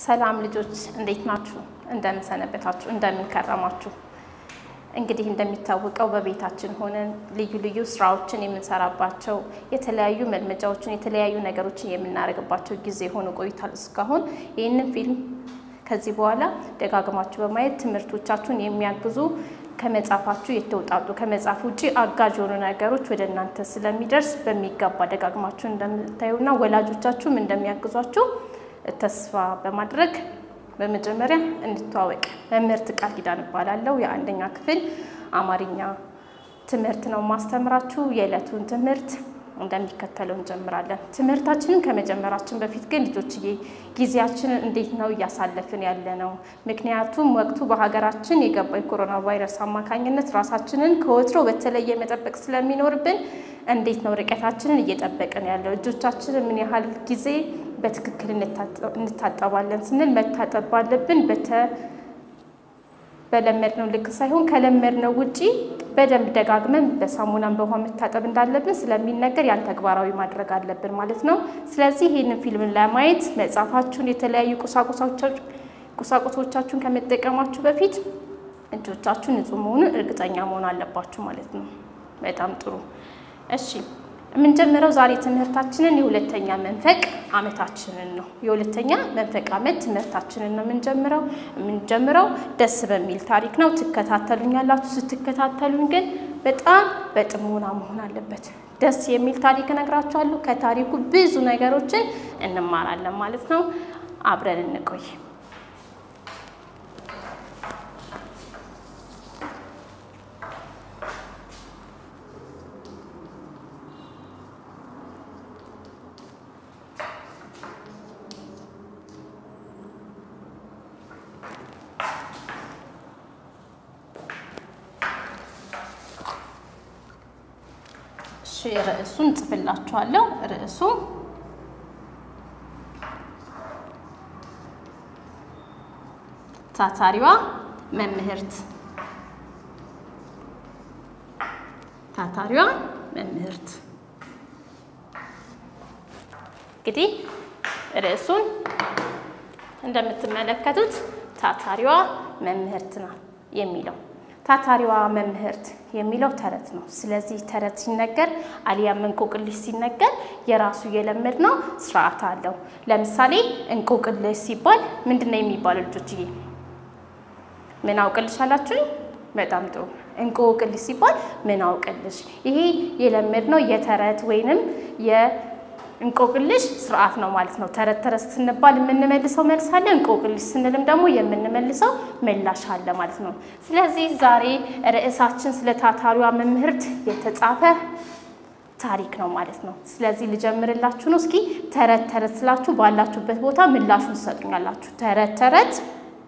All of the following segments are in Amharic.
ሰላም ልጆች እንዴት ናችሁ? እንደምን ሰነበታችሁ? እንደምን ከረማችሁ? እንግዲህ እንደሚታወቀው በቤታችን ሆነን ልዩ ልዩ ስራዎችን የምንሰራባቸው የተለያዩ መልመጃዎችን የተለያዩ ነገሮችን የምናደርግባቸው ጊዜ ሆኖ ቆይቷል እስካሁን። ይህንን ፊልም ከዚህ በኋላ ደጋግማችሁ በማየት ትምህርቶቻችሁን የሚያግዙ ከመጽሐፋችሁ የተውጣጡ ከመጽሐፍ ውጭ አጋዥ የሆኑ ነገሮች ወደ እናንተ ስለሚደርስ በሚገባ ደጋግማችሁ እንደምታዩና ወላጆቻችሁም እንደሚያግዟችሁ ተስፋ በማድረግ በመጀመሪያ እንድተዋወቅ። መምህርት ቃል ኪዳን እባላለሁ። የአንደኛ ክፍል አማርኛ ትምህርት ነው ማስተምራችሁ። የዕለቱን ትምህርት እንደሚከተለው እንጀምራለን። ትምህርታችንን ከመጀመራችን በፊት ግን ልጆችዬ ጊዜያችንን እንዴት ነው እያሳለፍን ያለ ነው? ምክንያቱም ወቅቱ በሀገራችን የገባው የኮሮና ቫይረስ አማካኝነት ራሳችንን ከወትሮ በተለየ መጠበቅ ስለሚኖርብን እንዴት ነው ርቀታችንን እየጠበቅን ያለው? እጆቻችንን ምን ያህል ጊዜ በትክክል እንታጠባለን ስንል መታጠብ ባለብን በለመድነው ልክ ሳይሆን ከለመድነው ውጪ በደንብ ደጋግመን በሳሙናን በውሃ መታጠብ እንዳለብን ስለሚነገር ያን ተግባራዊ ማድረግ አለብን ማለት ነው። ስለዚህ ይህንን ፊልምን ለማየት መጽሐፋችሁን፣ የተለያዩ ቁሳቁሶቻችሁን ከመጠቀማችሁ በፊት እጆቻችሁ ንጹህ መሆኑን እርግጠኛ መሆን አለባችሁ ማለት ነው። በጣም ጥሩ። እሺ የምንጀምረው ዛሬ ትምህርታችንን የሁለተኛ መንፈቅ ዓመታችንን ነው። የሁለተኛ መንፈቅ ዓመት ትምህርታችንን ነው የምንጀምረው የምንጀምረው ደስ በሚል ታሪክ ነው። ትከታተሉኛላችሁ። ስትከታተሉኝ ግን በጣም በጥሞና መሆን አለበት። ደስ የሚል ታሪክ እነግራችኋለሁ። ከታሪኩ ብዙ ነገሮችን እንማራለን ማለት ነው። አብረን እንቆይ። ርዕሱን ጽፍላችኋለሁ። ርዕሱ ታታሪዋ መምህርት ታታሪዋ መምህርት። እንግዲህ ርዕሱን እንደምትመለከቱት ታታሪዋ መምህርት ናት የሚለው ታታሪዋ መምህርት የሚለው ተረት ነው። ስለዚህ ተረት ሲነገር አሊያም እንቆቅልሽ ሲነገር የራሱ የለመድ ነው ስርዓት አለው። ለምሳሌ እንቆቅልሽ ሲባል ምንድን ነው የሚባለው? ልጆችዬ ምን አውቅልሽ አላችሁኝ? በጣም ጥሩ። እንቆቅልሽ ሲባል ምን አውቅልሽ። ይሄ የለመድ ነው የተረት ወይንም እንቆቅልሽ ስርዓት ነው ማለት ነው። ተረት ተረት ስንባል የምንመልሰው መልስ አለ። እንቆቅልሽ ስንልም ደግሞ የምንመልሰው ምላሽ አለ ማለት ነው። ስለዚህ ዛሬ ርዕሳችን ስለ ታታሪዋ መምህርት የተጻፈ ታሪክ ነው ማለት ነው። ስለዚህ ልጀምርላችሁ ነው። እስኪ ተረት ተረት ስላችሁ ባላችሁበት ቦታ ምላሹን ትሰጡኛላችሁ። ተረት ተረት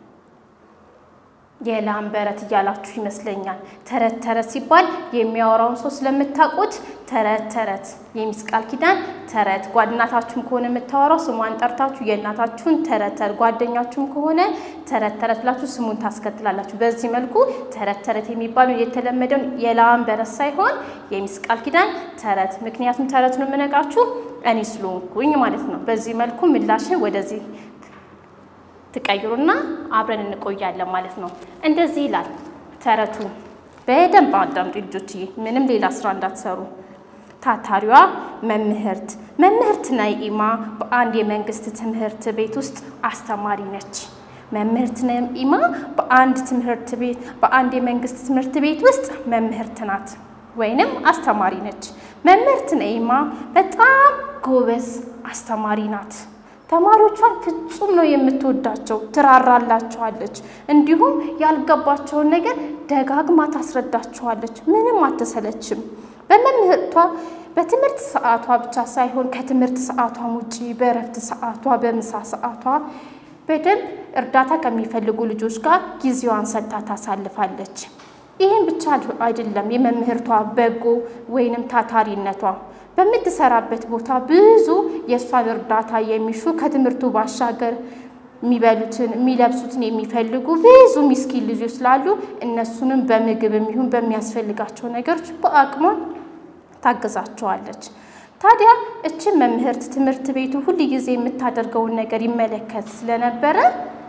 የላም በረት እያላችሁ ይመስለኛል። ተረት ተረት ሲባል የሚያወራውን ሰው ስለምታውቁት ተረት ተረት የሚስ ቃል ኪዳን ተረት ጓደኛታችሁም ከሆነ የምታወራው ስሟን ጠርታችሁ የእናታችሁን ተረት ተረት ጓደኛችሁም ከሆነ ተረት ተረት ብላችሁ ስሙን ታስከትላላችሁ። በዚህ መልኩ ተረት ተረት የሚባለው የተለመደውን የላም በረት ሳይሆን የሚስ ቃል ኪዳን ተረት። ምክንያቱም ተረቱን የምነግራችሁ እኔ ስለሆንኩኝ ማለት ነው። በዚህ መልኩ ምላሽን ወደዚህ ትቀይሩና አብረን እንቆያለን ማለት ነው። እንደዚህ ይላል ተረቱ። በደንብ አዳምጡ ልጆችዬ፣ ምንም ሌላ ስራ እንዳትሰሩ። ታታሪዋ መምህርት መምህርት ነኢማ በአንድ የመንግስት ትምህርት ቤት ውስጥ አስተማሪ ነች። መምህርት ነኢማ በአንድ ትምህርት ቤት በአንድ የመንግስት ትምህርት ቤት ውስጥ መምህርት ናት ወይንም አስተማሪ ነች። መምህርት ነኢማ በጣም ጎበዝ አስተማሪ ናት። ተማሪዎቿን ፍጹም ነው የምትወዳቸው፣ ትራራላቸዋለች። እንዲሁም ያልገባቸውን ነገር ደጋግማ ታስረዳቸዋለች። ምንም አትሰለችም። በመምህርቷ በትምህርት ሰዓቷ ብቻ ሳይሆን ከትምህርት ሰዓቷም ውጪ በእረፍት ሰዓቷ፣ በምሳ ሰዓቷ በደንብ እርዳታ ከሚፈልጉ ልጆች ጋር ጊዜዋን ሰጥታ ታሳልፋለች። ይህም ብቻ አይደለም የመምህርቷ በጎ ወይንም ታታሪነቷ በምትሰራበት ቦታ ብዙ የእሷን እርዳታ የሚሹ ከትምህርቱ ባሻገር የሚበሉትን የሚለብሱትን የሚፈልጉ ብዙ ሚስኪን ልጆች ስላሉ እነሱንም በምግብ የሚሆን በሚያስፈልጋቸው ነገሮች በአቅሟ ታግዛቸዋለች። ታዲያ እችን መምህርት ትምህርት ቤቱ ሁል ጊዜ የምታደርገውን ነገር ይመለከት ስለነበረ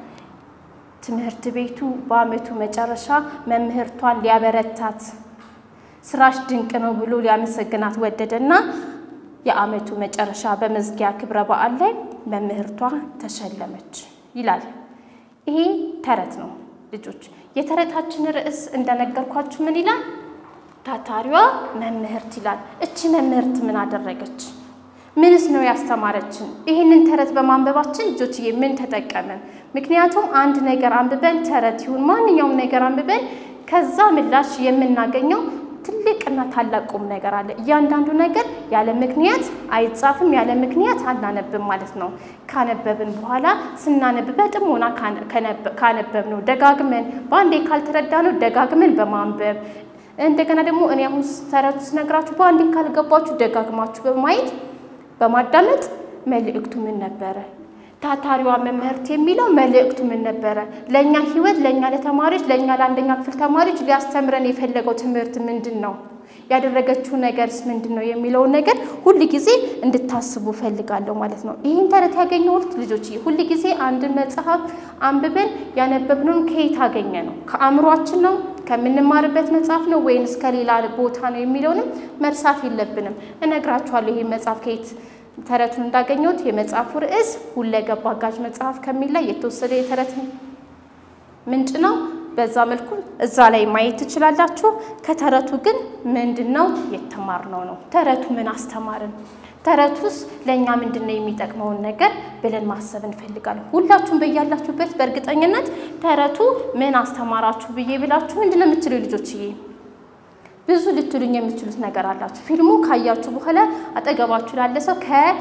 ትምህርት ቤቱ በዓመቱ መጨረሻ መምህርቷን ሊያበረታት ስራሽ ድንቅ ነው ብሎ ሊያመሰግናት ወደደና የዓመቱ መጨረሻ በመዝጊያ ክብረ በዓል ላይ መምህርቷ ተሸለመች ይላል። ይሄ ተረት ነው ልጆች። የተረታችን ርዕስ እንደነገርኳችሁ ምን ይላል? ታታሪዋ መምህርት ይላል። እቺ መምህርት ምን አደረገች? ምንስ ነው ያስተማረችን? ይህንን ተረት በማንበባችን ልጆችዬ ምን ተጠቀምን? ምክንያቱም አንድ ነገር አንብበን ተረት ይሁን ማንኛውም ነገር አንብበን ከዛ ምላሽ የምናገኘው ትልቅና ታላቅ ቁም ነገር አለ። እያንዳንዱ ነገር ያለ ምክንያት አይጻፍም፣ ያለ ምክንያት አናነብም ማለት ነው። ካነበብን በኋላ ስናነብ በጥሞና ካነበብ ነው ደጋግመን በአንዴ ካልተረዳ ነው ደጋግመን በማንበብ እንደገና ደግሞ እኔ አሁን ተረቱ ስነግራችሁ በአንዴ ካልገባችሁ ደጋግማችሁ በማየት በማዳመጥ መልእክቱ ምን ነበረ፣ ታታሪዋ መምህርት የሚለው መልእክቱ ምን ነበረ፣ ለእኛ ህይወት፣ ለእኛ ለተማሪዎች፣ ለእኛ ለአንደኛ ክፍል ተማሪዎች ሊያስተምረን የፈለገው ትምህርት ምንድን ነው፣ ያደረገችው ነገርስ ምንድን ነው የሚለውን ነገር ሁል ጊዜ እንድታስቡ ፈልጋለሁ ማለት ነው። ይህን ተረት ያገኘሁት ልጆች ሁል ጊዜ አንድን መጽሐፍ አንብበን ያነበብነውን ከየት አገኘ ነው? ከአእምሯችን ነው ከምንማርበት መጽሐፍ ነው ወይንስ ከሌላ ቦታ ነው የሚለውንም መርሳት የለብንም። እነግራችኋለሁ ይሄ መጽሐፍ ከየት ተረቱን እንዳገኘሁት። የመጽሐፉ ርዕስ ሁለገብ አጋዥ መጽሐፍ ከሚል ላይ የተወሰደ የተረት ምንጭ ነው። በዛ መልኩ እዛ ላይ ማየት ትችላላችሁ። ከተረቱ ግን ምንድን ነው የተማርነው ነው። ተረቱ ምን አስተማርን? ተረቱስ ለእኛ ምንድን ነው የሚጠቅመውን ነገር ብለን ማሰብ እንፈልጋለን። ሁላችሁም በያላችሁበት በእርግጠኝነት ተረቱ ምን አስተማራችሁ ብዬ ብላችሁ ምንድን ነው የምትሉ ልጆችዬ? ብዙ ልትሉኝ የምትችሉት ነገር አላችሁ። ፊልሙ ካያችሁ በኋላ አጠገባችሁ ላለ ሰው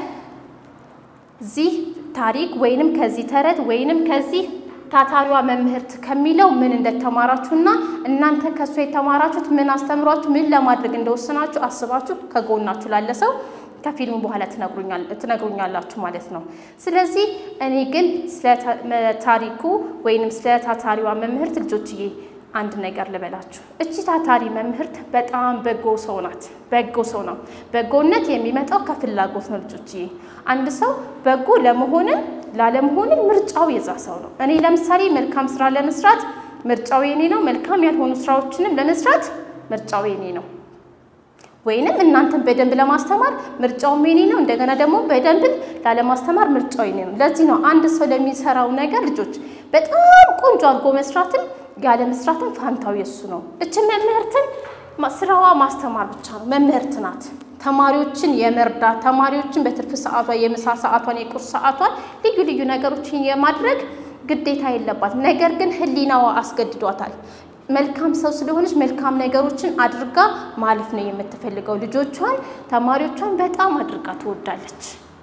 ከዚህ ታሪክ ወይንም ከዚህ ተረት ወይንም ከዚህ ታታሪዋ መምህርት ከሚለው ምን እንደተማራችሁና እናንተ ከእሷ የተማራችሁት ምን አስተምሯችሁ ምን ለማድረግ እንደወሰናችሁ አስባችሁ ከጎናችሁ ላለ ሰው ከፊልሙ በኋላ ትነግሩኛላችሁ ማለት ነው። ስለዚህ እኔ ግን ስለ ታሪኩ ወይንም ስለ ታታሪዋ መምህርት ልጆችዬ አንድ ነገር ልበላችሁ። እቺ ታታሪ መምህርት በጣም በጎ ሰው ናት። በጎ ሰው ነው። በጎነት የሚመጣው ከፍላጎት ነው ልጆችዬ። አንድ ሰው በጎ ለመሆንም ላለመሆንም ምርጫው የዛ ሰው ነው። እኔ ለምሳሌ መልካም ስራ ለመስራት ምርጫው የኔ ነው። መልካም ያልሆኑ ስራዎችንም ለመስራት ምርጫው የኔ ነው። ወይንም እናንተን በደንብ ለማስተማር ምርጫውም የኔ ነው። እንደገና ደግሞ በደንብ ላለማስተማር ምርጫው የኔ ነው። ለዚህ ነው አንድ ሰው ለሚሰራው ነገር ልጆች በጣም ቆንጆ አድርጎ መስራትን ያለ መስራትን ፋንታው የሱ ነው። እችን መምህርትን ስራዋ ማስተማር ብቻ ነው። መምህርት ናት። ተማሪዎችን የመርዳት ተማሪዎችን በትርፍ ሰዓቷ የምሳ ሰዓቷን፣ የቁርስ ሰዓቷን ልዩ ልዩ ነገሮችን የማድረግ ግዴታ የለባትም። ነገር ግን ሕሊናዋ አስገድዷታል። መልካም ሰው ስለሆነች መልካም ነገሮችን አድርጋ ማለፍ ነው የምትፈልገው። ልጆቿን ተማሪዎቿን በጣም አድርጋ ትወዳለች፣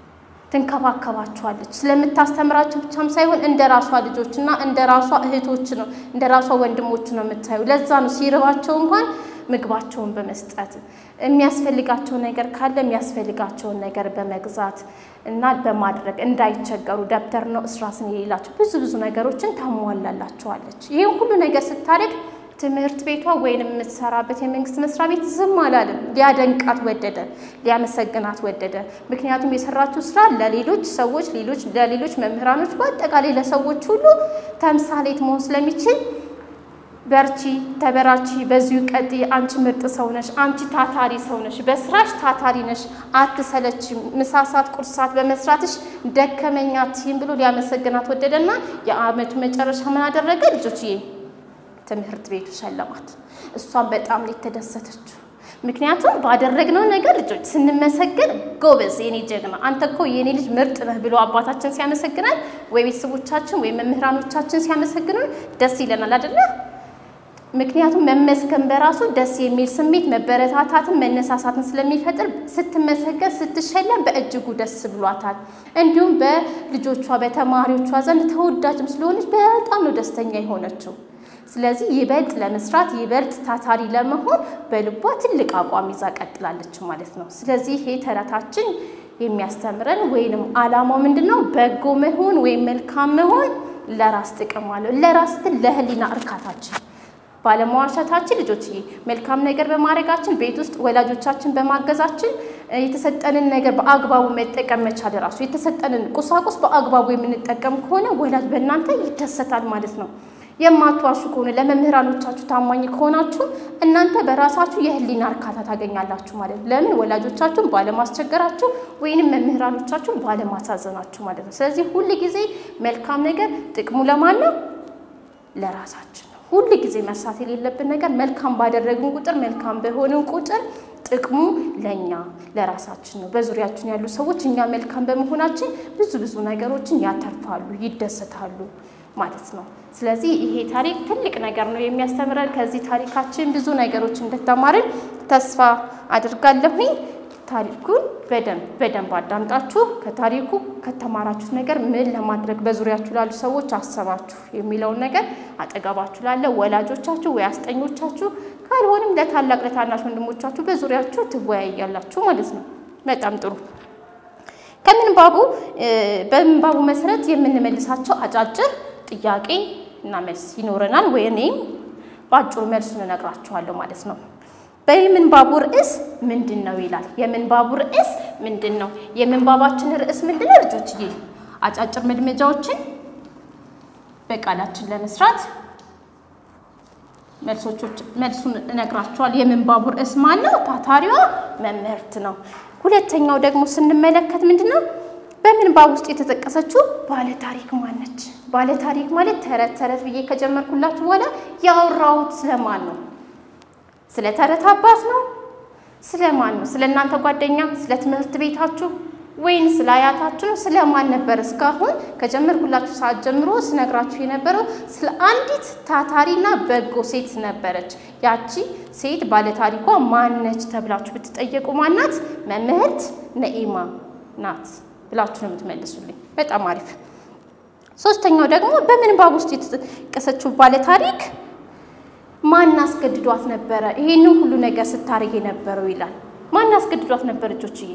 ትንከባከባቸዋለች። ስለምታስተምራቸው ብቻም ሳይሆን እንደ ራሷ ልጆችና እንደ ራሷ እህቶች ነው እንደ ራሷ ወንድሞች ነው የምታዩ። ለዛ ነው ሲርባቸው እንኳን ምግባቸውን በመስጠት የሚያስፈልጋቸው ነገር ካለ የሚያስፈልጋቸውን ነገር በመግዛት እና በማድረግ እንዳይቸገሩ ደብተር ነው እስራስን የሌላቸው ብዙ ብዙ ነገሮችን ታሟላላቸዋለች። ይህን ሁሉ ነገር ስታደርግ ትምህርት ቤቷ ወይንም የምትሰራበት የመንግስት መስሪያ ቤት ዝም አላለም። ሊያደንቃት ወደደ፣ ሊያመሰግናት ወደደ። ምክንያቱም የሰራችው ስራ ለሌሎች ሰዎች ሌሎች ለሌሎች መምህራኖች በአጠቃላይ ለሰዎች ሁሉ ተምሳሌት መሆን ስለሚችል በርቺ፣ ተበራቺ፣ በዚሁ ቀጥይ፣ አንቺ ምርጥ ሰው ነሽ፣ አንቺ ታታሪ ሰው ነሽ፣ በስራሽ ታታሪ ነሽ፣ አትሰለችም፣ ምሳሳት ቁርሳት በመስራትሽ ደከመኛ አትይም ብሎ ሊያመሰግናት ወደደና የአመቱ መጨረሻ ምን አደረገ ልጆችዬ? ትምህርት ቤቱ ሸለማት። እሷን በጣም የተደሰተችው ምክንያቱም ባደረግነው ነገር ልጆች ስንመሰገን ጎበዝ፣ የኔ ጀግና፣ አንተ እኮ የኔ ልጅ ምርጥ ነህ ብሎ አባታችን ሲያመሰግናል ወይ ቤተሰቦቻችን ወይ መምህራኖቻችን ሲያመሰግኑን ደስ ይለናል አይደለ? ምክንያቱም መመስገን በራሱ ደስ የሚል ስሜት መበረታታትን፣ መነሳሳትን ስለሚፈጥር ስትመሰገን ስትሸለም በእጅጉ ደስ ብሏታል። እንዲሁም በልጆቿ በተማሪዎቿ ዘንድ ተወዳጅም ስለሆነች በጣም ነው ደስተኛ የሆነችው። ስለዚህ ይበልጥ ለመስራት ይበልጥ ታታሪ ለመሆን በልቧ ትልቅ አቋም ይዛ ቀጥላለች ማለት ነው። ስለዚህ ይሄ ተረታችን የሚያስተምረን ወይንም ዓላማው ምንድን ነው? በጎ መሆን ወይም መልካም መሆን ለራስ ጥቅም አለው። ለራስ ስትል ለህሊና እርካታችን ባለመዋሻታችን ልጆችዬ መልካም ነገር በማድረጋችን ቤት ውስጥ ወላጆቻችን በማገዛችን የተሰጠንን ነገር በአግባቡ መጠቀም መቻል ራሱ የተሰጠንን ቁሳቁስ በአግባቡ የምንጠቀም ከሆነ ወላጅ በእናንተ ይደሰታል ማለት ነው። የማትዋሹ ከሆነ ለመምህራኖቻችሁ ታማኝ ከሆናችሁ እናንተ በራሳችሁ የህሊና እርካታ ታገኛላችሁ ማለት ነው። ለምን ወላጆቻችሁን ባለማስቸገራችሁ ወይንም መምህራኖቻችሁን ባለማሳዘናችሁ ማለት ነው። ስለዚህ ሁል ጊዜ መልካም ነገር ጥቅሙ ለማን ነው? ለራሳችን ነው። ሁል ጊዜ መርሳት የሌለብን ነገር መልካም ባደረግን ቁጥር መልካም በሆንን ቁጥር ጥቅሙ ለእኛ ለራሳችን ነው። በዙሪያችን ያሉ ሰዎች እኛ መልካም በመሆናችን ብዙ ብዙ ነገሮችን ያተርፋሉ፣ ይደሰታሉ ማለት ነው። ስለዚህ ይሄ ታሪክ ትልቅ ነገር ነው የሚያስተምረን። ከዚህ ታሪካችን ብዙ ነገሮች እንደተማርን ተስፋ አድርጋለሁኝ። ታሪኩን በደንብ በደንብ አዳምጣችሁ ከታሪኩ ከተማራችሁት ነገር ምን ለማድረግ በዙሪያችሁ ላሉ ሰዎች አሰባችሁ የሚለውን ነገር አጠገባችሁ ላለ ወላጆቻችሁ ወይ አስጠኞቻችሁ ካልሆንም ለታላቅ ለታናሽ ወንድሞቻችሁ በዙሪያችሁ ትወያያላችሁ ማለት ነው። በጣም ጥሩ። ከምንባቡ በምንባቡ መሰረት የምንመልሳቸው አጫጭር ጥያቄ እና መልስ ይኖረናል። ወይ እኔም በአጭሩ መልሱን እነግራችኋለሁ ማለት ነው። በምንባቡ ርዕስ ምንድን ነው ይላል። የምንባቡ ርዕስ ምንድን ነው? የምንባባችን ርዕስ ምንድን ነው? ልጆችዬ አጫጭር መልመጃዎችን በቃላችን ለመስራት መልሱን እነግራችኋል። የምንባቡ ርዕስ ማን ነው? ታታሪዋ መምህርት ነው። ሁለተኛው ደግሞ ስንመለከት ምንድን ነው? በምንባብ ውስጥ የተጠቀሰችው ባለታሪክ ማነች? ባለታሪክ ማለት ተረት ተረት ብዬ ከጀመርኩላችሁ በኋላ ያወራሁት ስለማን ነው? ስለ ተረት አባት ነው? ስለ ማን ነው? ስለ እናንተ ጓደኛ፣ ስለ ትምህርት ቤታችሁ ወይን ስለ አያታችሁ ነው? ስለ ማን ነበር? እስካሁን ከጀመርኩላችሁ ሰዓት ጀምሮ ስነግራችሁ የነበረው ስለ አንዲት ታታሪና በጎ ሴት ነበረች። ያቺ ሴት ባለታሪኳ ማነች ተብላችሁ ብትጠየቁ ማናት? መምህርት ነኢማ ናት ብላችሁ ነው የምትመልሱልኝ። በጣም አሪፍ። ሶስተኛው ደግሞ በምንባብ ውስጥ የተጠቀሰችው ባለታሪክ ማን አስገድዷት ነበረ ይሄንን ሁሉ ነገር ስታደርግ የነበረው ይላል። ማን አስገድዷት ነበር? እጆችዬ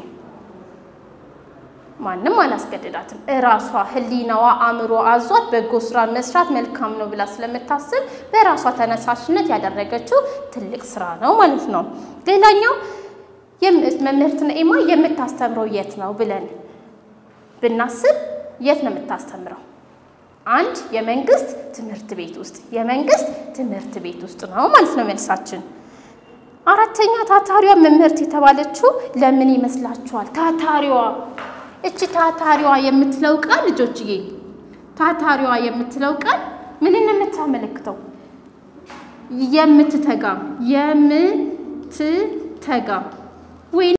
ማንም አላስገድዳትም። እራሷ ህሊናዋ፣ አእምሮ አዟት በጎ ስራ መስራት መልካም ነው ብላ ስለምታስብ በራሷ ተነሳሽነት ያደረገችው ትልቅ ስራ ነው ማለት ነው። ሌላኛው መምህርት ነኢማ የምታስተምረው የት ነው ብለን ብናስብ የት ነው የምታስተምረው? አንድ የመንግስት ትምህርት ቤት ውስጥ የመንግስት ትምህርት ቤት ውስጥ ነው ማለት ነው መልሳችን። አራተኛ ታታሪዋ መምህርት የተባለችው ለምን ይመስላችኋል? ታታሪዋ እቺ ታታሪዋ የምትለው ቃል ልጆችዬ፣ ታታሪዋ የምትለው ቃል ምንን የምታመለክተው? የምትተጋ የምትተጋ ወይ